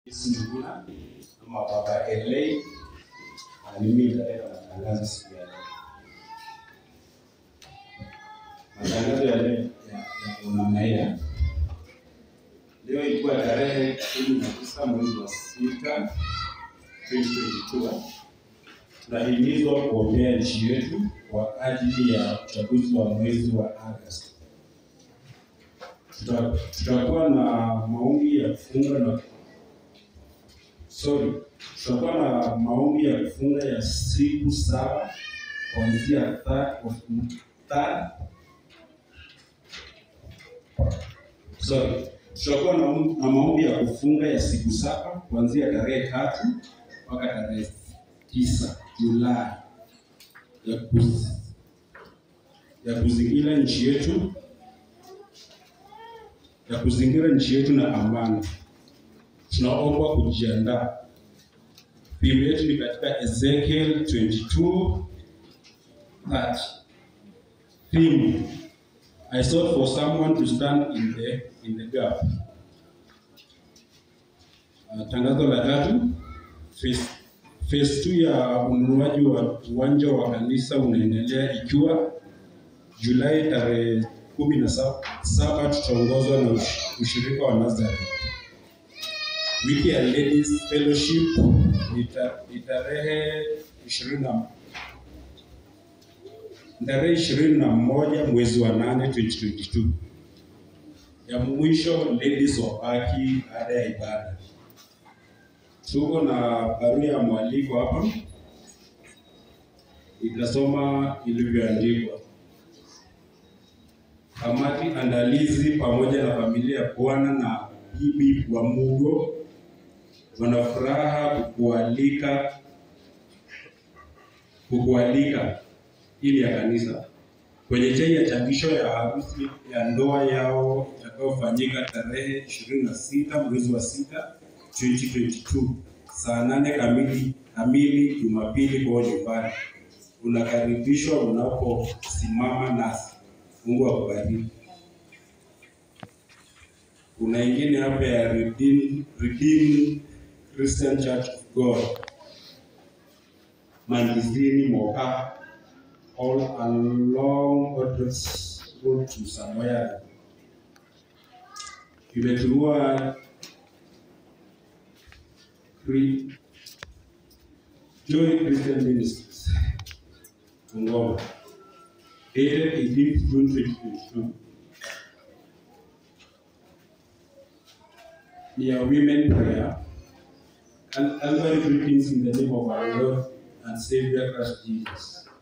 Sungula ama Baba LA na mimi nitaleta matangazo siku ya leo. Matangazo ya leo ya namna hii. Leo ilikuwa tarehe kumi na tisa mwezi wa sita 2022. Tunahimizwa kuombea nchi yetu kwa ajili ya uchaguzi wa mwezi wa Agosti. Tuta- Tutakuwa na maombi ya kufunga na sorry, tutakuwa na maombi ya kufunga ya siku saba kuanzia third of third sorry, tutakuwa na, na maombi ya kufunga ya siku saba kuanzia tarehe tatu mpaka tarehe tisa Julai ya kuz, ya kuzingira nchi yetu ya kuzingira nchi yetu na amani. Tunaomba kujiandaa. Biblia yetu ni katika Ezekiel 22 that theme I sought for someone to stand in the in the gap. Uh, tangazo la tatu phase phase 2 ya ununuaji wa uwanja wa kanisa unaendelea ikiwa Julai tarehe kumi na saba saba tutaongozwa na ush- ushirika wa Nazareth. Wiki ya Ladies Fellowship ni ta- ni tarehe ishirini na tarehe ishirini na moja mwezi wa nane 2022. Ya mwisho ladies wabaki baada ya ibada. Tuko na barua ya mwaliko hapa, itasoma ilivyoandikwa. Kamati andalizi pamoja na familia ya Bwana na bibi wa Mugo wana furaha kukualika kukualika ili ya kanisa kwenye chai ya chapisho ya harusi ya ndoa yao itakayofanyika tarehe 26 mwezi wa 6 2022 saa nane kamili kamili Jumapili kwa nyumbani. Unakaribishwa unaposimama nasi. Mungu akubariki. Kuna ingine hapa ya Redeem, Redeem Christian Church of God Mandizini Moka all along Odres Road to Samoya. Imeturua Cre- Joy Christian Ministries Ngoma dated 18th June 2022. Dear women prayer and Calvary greetings in the name of our Lord and Savior Christ Jesus.